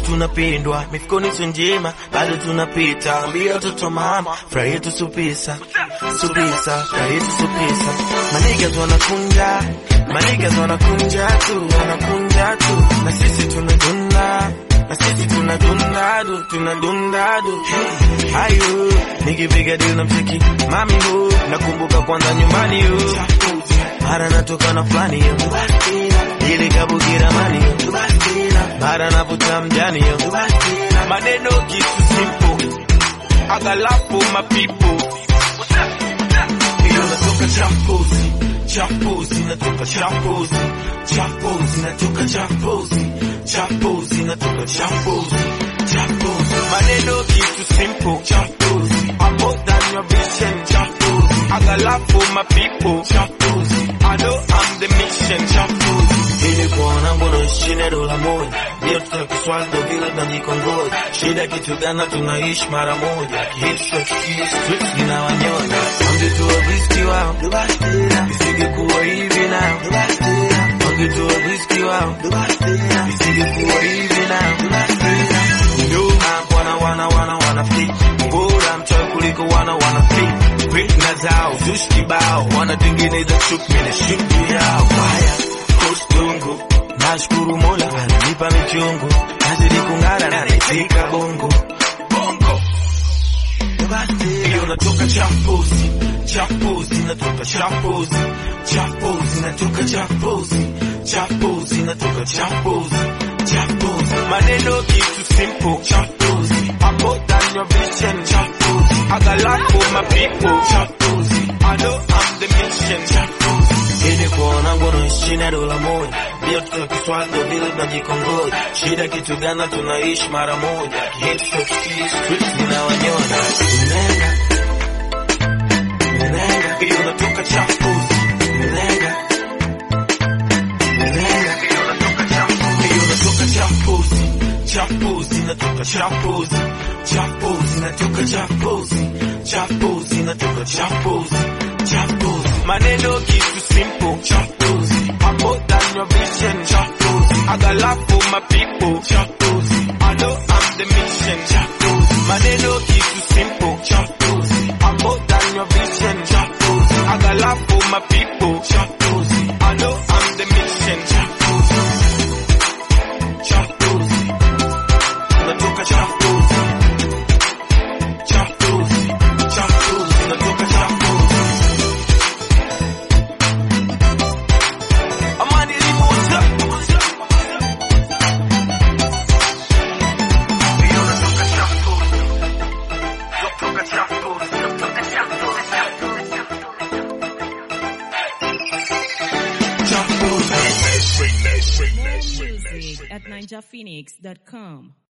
tunapendwa, mifukoni sio njema, bado tunapita. Ambia watoto mama, furaha yetu supisa, supisa, furaha yetu supisa. Manigas wanakunja, manigas wanakunja tu, wanakunja tu, na sisi tunadunda na sisi tunadunda du, tunadunda du. Ayo, nikipiga deal na mcheki mami hu, nakumbuka kwanza nyumbani hu, mara natoka na fulani yo, ili kabukira mani yo, mara navuta mjani yo, maneno kitu simple, agalapo mapipo hiyo natoka champozi champozi natoka champozi champozi natoka champozi champozi natoka champozi champozi maneno kitu simple champozi I'm more than your vision champozi I got love for my people champozi I know I'm the mission champozi ili kuona mbona ishine dola moja ndio tutakiswali ndo vile tunajikongoja shida kitu gana tunaishi mara moja kihisho streets zinawanyona wangetua riski wao isingekuwa hivi nao wangetua riski wao isingekuwa hivi nao Nyuma wana wana wana wana fit bora mchawi kuliko wana wana fit fitna zao zushi kibao wanatengeneza chuki na shindu yao haya kostungu nashukuru mola ananipa michungu nazidi kung'ara na nitika bongo bongo hiyo natoka champozi champozi natoka champozi champozi natoka champozi champozi natoka champozi champozi maneno kitu simple champozi I'm more than your vision champozi I got love for my people champozi I know I'm the mission champozi ili kuona ngono ishina dola moja ndio tutakiswali ndo vile tunajikongoja shida kitu gana tunaishi mara moja hit streets zinawanyona Nenga, nenga, hiyo natoka champozi nenga, nenga, hiyo natoka champozi hiyo natoka champozi champozi natoka champozi champozi natoka champozi champozi natoka champozi champozi maneno kitu simple champozi I'm more than your vision champozi I got love for my people champozi I know I'm the mission champozi maneno kitu simple champozi I'm more than your vision champozi I got love for my people champozi I know I'm the mission champozi champozi natoka champozi champozi champozi natoka champozi amani limuza hiyo natoka champozi natoka champozi natoka champozi Music at ninjaphoenix.com.